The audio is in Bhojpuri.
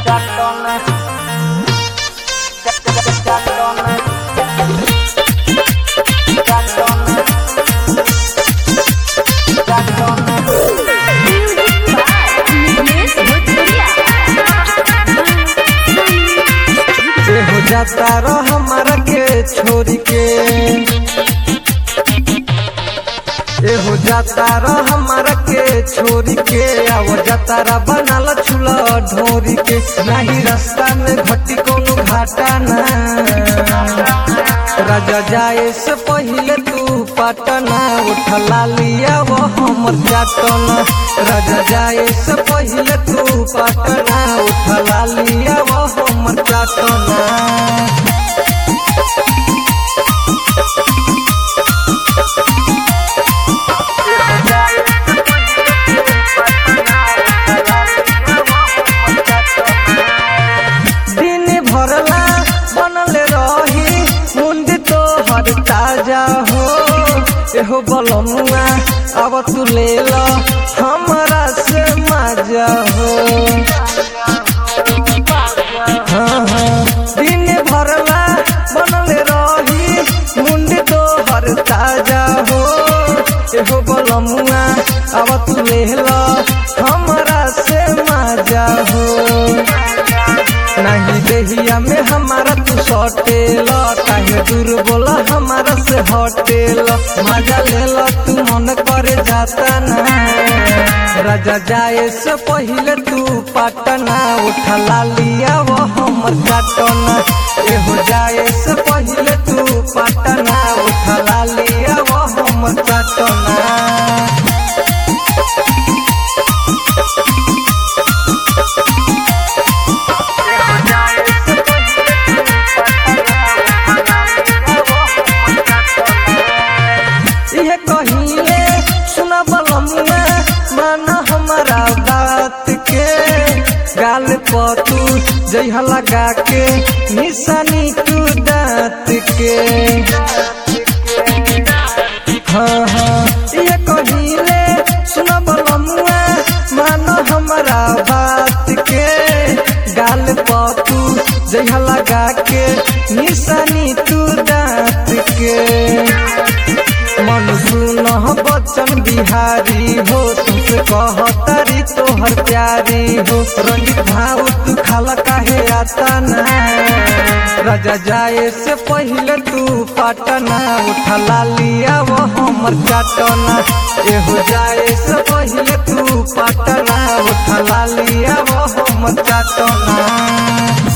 हो जाता रो हमारा के छोड़ के ए हो जाता रो हमारा के छोड़ के आओ जाता रा बनाल चूल्हा ढोरी के नहीं रास्ता में घटी कोनो घाटा ना राजा जाए से पहले तू पटना उठला लिया वो हमर जाटना राजा जाए से पहले तू पटना उठला लिया वो हमर जाटना दिन भरला बनल रही मुंडी तो हर ताजा हो एहो बलमुआ अब तू ले लो हमरा से मजा हो हाँ हाँ दिन भरला बनल रही मुंडी तो हर ताजा हो एहो बलमुआ अब तू ले लो हमरा से मजा हो नहीं देहिया में हमारा तू सटेल काहे दूर बोला हमारा से हटेल मजा ले लो तू मन करे जाता ना राजा जाए से पहले तू पटना उठला लिया वो हमर काटना एहो जाए से पहले तू पटना उठला लिया वो हमर काटना यह कहिले सुना बलमुआ माना हमारा बात के गाल पतू जइहा लगा के निशानी तू दांत के हाँ हाँ यह कहिले सुना बलमुआ माना हमारा बात के गाल पतू जइहा लगा के निशानी तू दांत के मन सुन बच्चन बिहारी हो तुमसे कहतारी तोहर प्यारी हो रंजित भाव तू खाला काहे आता ना राजा जाए से पहले तू पटना उठला लिया वो हमर चाटना एहो जाए से पहले तू पटना उठला लिया वो हमर चाटना